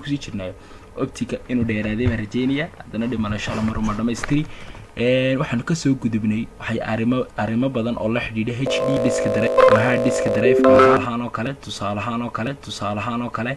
kusii jirnayo optica inuu dheeraaday baan rajeynaya haddana dhimana insha allah maruma dhamaystiri waxaanu kasoo gudubnay waxay arrimo arrimo badan oo la xidhiidha h d diska dare hard diska dareefka ahaan oo kale tusaale ahaan oo kale tusaale ahaan oo kale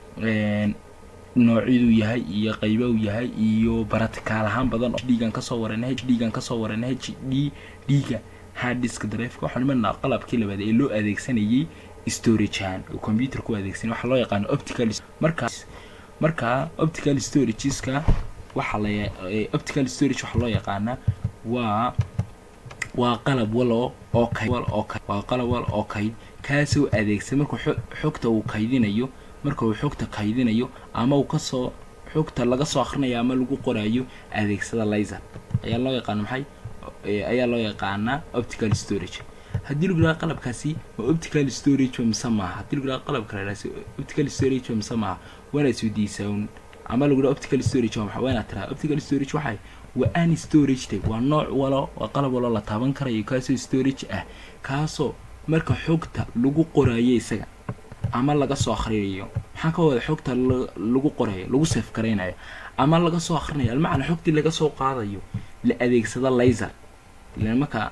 noocyaduu yahay iyo qayba uu yahay iyo baraticaal ahaan badan dhiigan kasoo warana h dhiigan kasoo warana h d dhiiga hard diska dareefka waxaan imanaa qalabkii labaad ee loo adeegsanayay storage ahaan oo computerka u adeegsanay waxaa loo yaqaano optical markaas markaa optical storageska waxaa la optical storage waxaa loo yaqaanaa waa waa qalab walo oo kayd oo kayd waa qalab wal oo kayd kaasoo adeegsan markuu xogta uu kaydinayo marka uu xogta kaydinayo ama uu kasoo xogta laga soo akhrinayo ama lagu qoraayo adeegsada laser ayaa loo yaqaana maxay ayaa loo yaqaanaa optical storage haddii lagu yidhaha qalabkaasi waa optical storage ba mise maaha haddii lagu yidhaha qalabka la yidhaha optical storage ba mise maaha waana isweydiisaa un ama lagu yidhaha optical storage waa maxay waa inaad tiraha optical storage waxay waa any storage type waa nooc walo waa qalab walo la taaban karayo kaasoo storage ah kaasoo marka xogta lagu qoraayo isaga ama laga soo akrinayo maxaa ka wada xogta lagu qorayo lagu saf garaynayo ama laga soo akrinayo almacna xogtii laga soo qaadayo la adeegsado laser ilan marka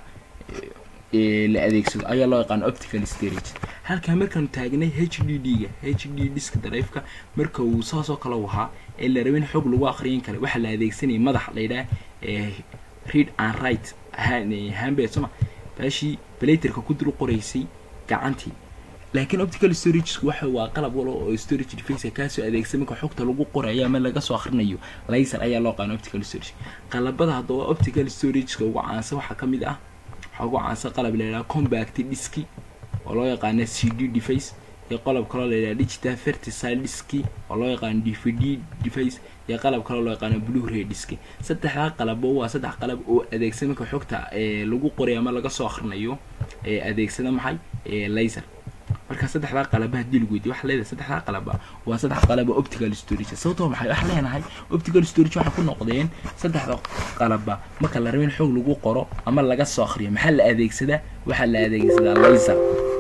la adeegsado ayaa loo yaqaana optical storage halkaa markaanu taagnay h d d ga h d diska dareefka marka uu saasoo kale u ahaa ee la rabin xog lagu akriyin kara waxaa la adeegsanayay madax la yidhaha read and right hambed soma baashii balaterka ku dul qoraysay gacantii laakiin optical storage waxa waa qalab walo oo storage device kaasoo adeegsan marka xogta lagu qorayo ama laga soo akhrinayo laser ayaa loo qaana optical storage qalabada haddaba optical storageka ugu caansan waxaa ka mid ah waxaa ugu caansan qalab la yidhaha combact diski oo loo yaqaana c d device iyo qalab kaloo la yidhaha digital verticile diski oo loo yaqaano d v d device iyo qalab kaloo loo yaqaano blue ray diski saddexdaa qalabo waa saddex qalab oo adeegsan marka xogta lagu qorayo ama laga soo akhrinayo ee adeegsada maxay laser marka saddexdaa qalaba haddii lagu weydiyo waxa leedahay saddexdaa qalaba waa saddex qalaba optical storage sababtoo maxay waxa leenahay optical storage waxay ku noqdeen saddexda qalaba marka la rabo in xoog lagu qoro ama laga soo akhriyo maxaa la adeegsadaa waxaa la adeegsadaa laser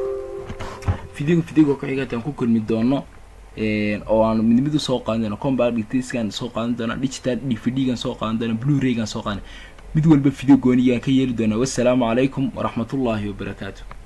fidigo fidigo ku xigataan ku kulmi doono oo aan mid mid usoo qaadan doono combat diskan soo qaadan doono digital d v d gan soo qaadan doono blue ray gan soo qaadan mid walba video goonigaan ka yeeli doona wassalaamu calaykum waraxmatullaahi wabarakaatu